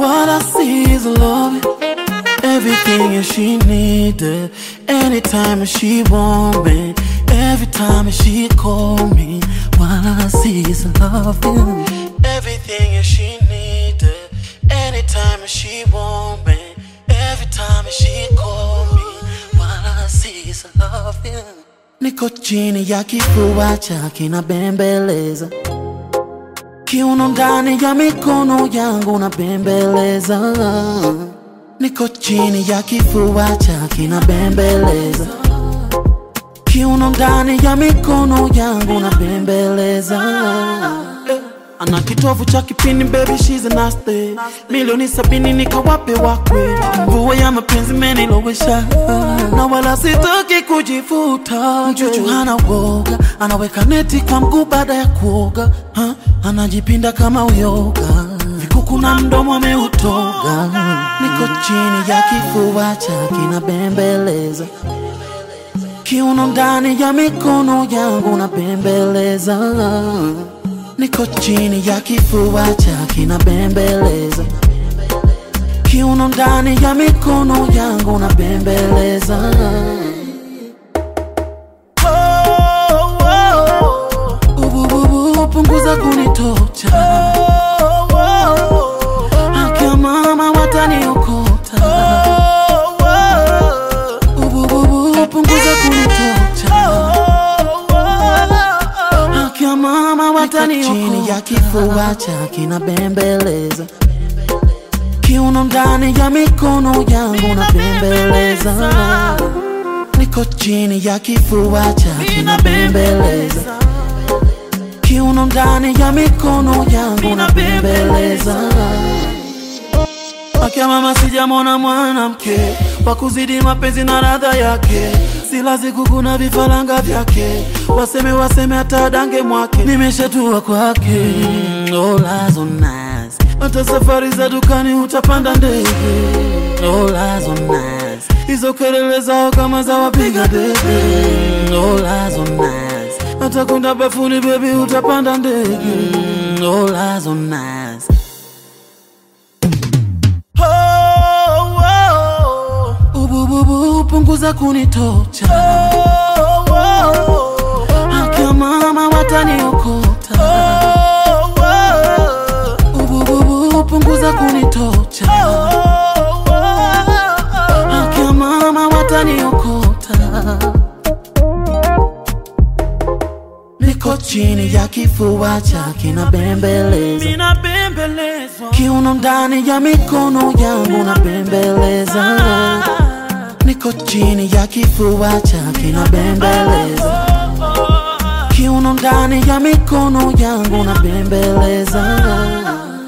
What I see is love. Everything she needed. Anytime she want me. Every time she call me. What I see is love. Everything she needed. Anytime she want me. Every time she call me. What I see is love. Niko chini ya kifua chake na bembeleza kiuno ndani ya mikono yangu na bembeleza niko chini ya kifua chake na bembeleza kiuno ndani ya mikono yangu na bembeleza ana kitovu cha kipini baby she's a nasty milioni sabini nikawape wakwe mvua ya mapenzi menilowesha na wala sitaki kujifuta mchuchu hana woga anaweka neti kwa mguu baada ya kuoga ha? anajipinda kama uyoga vikuku na mdomo ameutoga niko chini ya kifua chake na bembeleza kiuno ndani ya mikono yangu na bembeleza niko chini ya kifua chake na bembeleza kiuno ndani ya mikono yangu na bembeleza Oh, oh, oh. Ubububu, punguza kunitocha akia mama wataniokota Ubububu, punguza kunitocha akia mama wataniokota chini ya kifua chake na bembeleza kiuno ndani ya mikono yangu na bembeleza niko chini ya kifua chake na bembeleza kiuno ndani ya mikono yangu na bembeleza akia mama sijamona mwanamke wa kuzidi mapenzi na radha yake silazi kukuna vifaranga vyake waseme waseme hata dange mwake nimeshatua kwake mm, olazo nice. hata safari za dukani utapanda ndege olazo nice. hizo kelele zao kama za wapiga debe mm, olazo nice. hata kwenda bafuni bebi utapanda ndege mm, olazo nice. Oh, oh, oh. Ubububu, punguza kunitocha akia mama wataniokota Ubububu, punguza kunitocha akia mama wataniokota niko chini ya kifua chake na bembeleza kiuno ndani ya mikono yangu na bembeleza niko chini ya kifua chake na bembeleza kiuno ndani ya mikono yangu na bembeleza